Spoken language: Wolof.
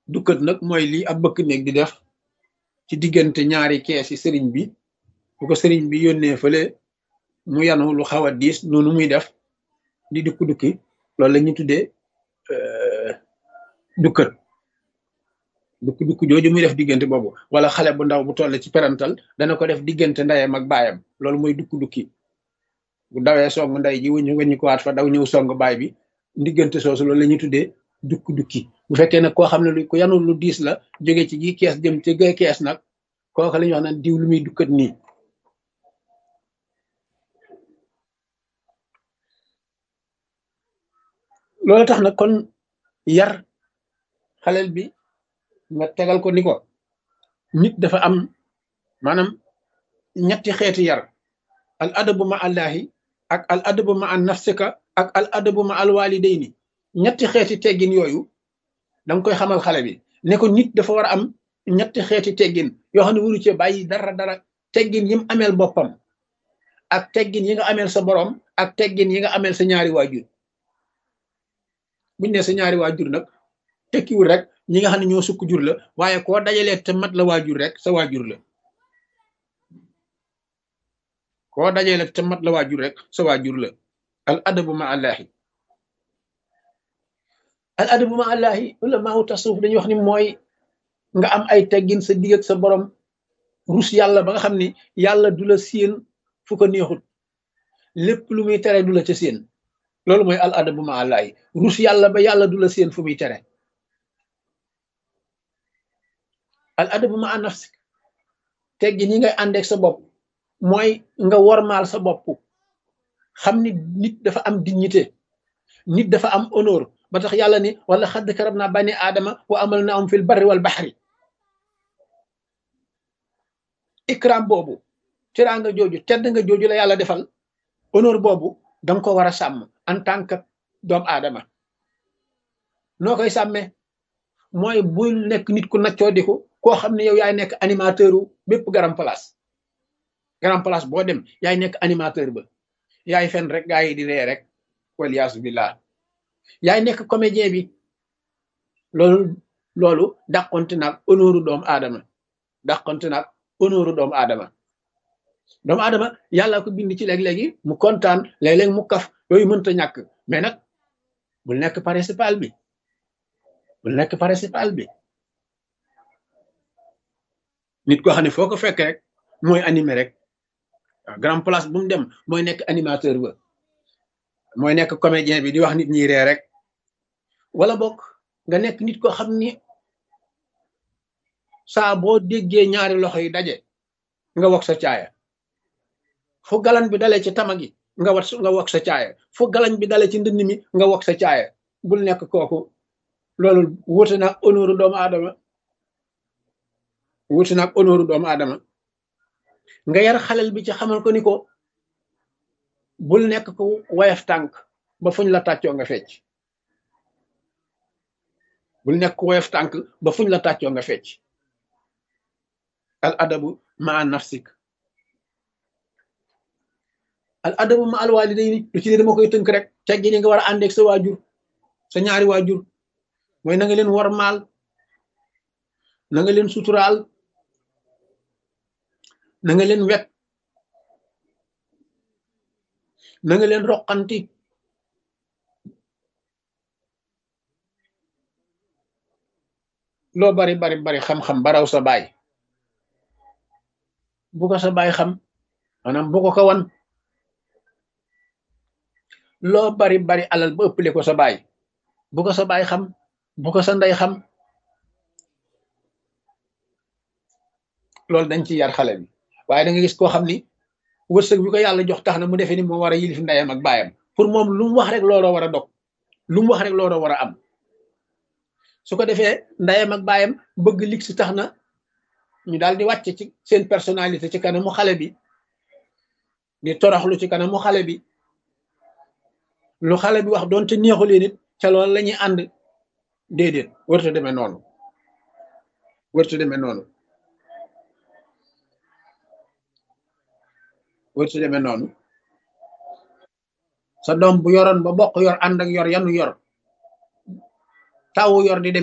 dukkat nag mooy lii ab bëkk néeg di def ci diggante ñaari kees yi sëriñ bi bu ko sëriñ bi yónnee fële mu yanu lu xaw a diis noonu muy def di dukki dukki loolu la ñu tuddee dukkat dukki dukki jooju muy def diggante boobu wala xale bu ndaw bu toll ci perantal dana ko def diggante ndeyam ak baayam loolu mooy dukki dukki bu dawee song ndey ji wëñu wëñu ko waat fa daw ñëw song baay bi diggante soosu loolu la ñuy tuddee dukki dukki bu fekkee nag koo xam ne lu ko yanul lu diis la jóge ci gi kees jëm ci gay kees nag kooku la ñuy wax naan diw lu muy dukkat nii loolu tax nag kon yar xaleel bi nga tegal ko ni ko nit dafa am maanaam ñetti xeeti yar al adabu ma allahi ak al adabu ma an nafsika ak al adabu ma al walidayni ñetti xeeti teggin yooyu danga koy xamal xale bi ne ko nit dafa war a am ñetti xeeti teggin yoo xam ne wuru cee bàyyi dara dara teggin yi mu ameel boppam ak teggin yi nga ameel sa borom ak teggin yi nga ameel sa ñaari waajur buñ ne sa ñaari waajur nag tekkiwul rek ñi nga xam ne ñoo sukk jur la waaye koo dajalee te mat la waajur rek sa waajur la koo dajalee te mat la waajur rek sa waajur la al adabu ma allahi al adabu ma allahi ulama tasawuf dañuy wax ni mooy nga am ay teggin sa digg ak sa borom rus yàlla ba nga xam ni yàlla du la séen fu ko neexut lépp lu muy tere du la ca séen loolu mooy al adabu ma allahi rus yàlla ba yàlla du la séen fu muy tere al adabu ma nafsik teggin yi ngay àndeek sa bopp mooy nga wormaal sa bopp xam ni nit dafa am dignité nit dafa am honneur ba tax yàlla ni wala xadd karab naa bani aadama wa amal na am fil barri wal baxri ikram boobu teraanga jooju tedd nga jooju la yàlla defal honneur boobu danga ko war a sàmm en tant que doomu aadama noo koy sàmmee mooy bul nekk nit ku naccoo diku koo xam ne yow yaay nekk animateur u bépp garam place garam place boo dem yaay nekk animateur ba yaay fen rek gaa yi di ree rek waliyaasu billah yaay nekk comédien bi loolu loolu dàqonte naag honneur doomu aadama dàqonte naag honneur doomu aadama doomu aadama yàlla ko bind ci léeg-léegi mu kontaan léeg-léeg mu kaf yooyu mënta ñàkk mais nag bul nekk principal bi bul nekk principal bi nit koo xam ne foo ko fekk rek mooy animé rek waaw grand place bu mu dem mooy nekk animateur ba mooy nekk comédien bi di wax nit ñi ree rek wala bokk nga nekk nit koo xam ni saa boo déggee ñaari loxo yi daje nga wax sa caaya fu galan bi dalee ci tama gi nga wat nga wax sa caaya fu galan bi dalee ci ndënd mi nga wax sa caaya bul nekk kooku loolu wuute naag honneur doomu aadama wuute naag honneur doomu aadama nga yar xalel bi ci xamal ko ni ko bul nekk ko woyof tànk ba fuñ la tàccoo nga fecc bul nekk ko woyof tànk ba fuñ la tàccoo nga fecc al adabu ma nafsik al adabu ma al walidayni lu ci ne dama koy tënk rek teggi ni nga war a àndeeg sa waajur sa ñaari waajur mooy na nga leen war maal na nga leen suturaal na nga leen wet na nga leen roqanti loo bari bari bari xam-xam baraw sa baay bu ko sa baay xam maanaam bu ko ko wan loo bari bari alal ba ëppale ko sa baay bu ko sa baay xam bu ko sa ndey xam loolu dañ ci yar xale bi waaye da nga gis koo xam ni wërsëg bi ko yàlla jox tax na mu defee ni moo war a yilif ndeyam ak baayam pour moom lu mu wax rek looloo war a dog lu mu wax rek looloo war a am su ko defee ndeyam ak baayam bëgg lig si tax na ñu daal di wàcc ci seen personnalité ci kanamu xale bi di toroxlu ci kanamu xale bi lu xale bi wax doonte neexu leen it ca loolu la ñuy ànd déedéet wërta demee noonu wërta demee noonu wërta demee noonu sa doom bu yoroon ba bokk yor ànd ak yor yanu yor tawu yor di dem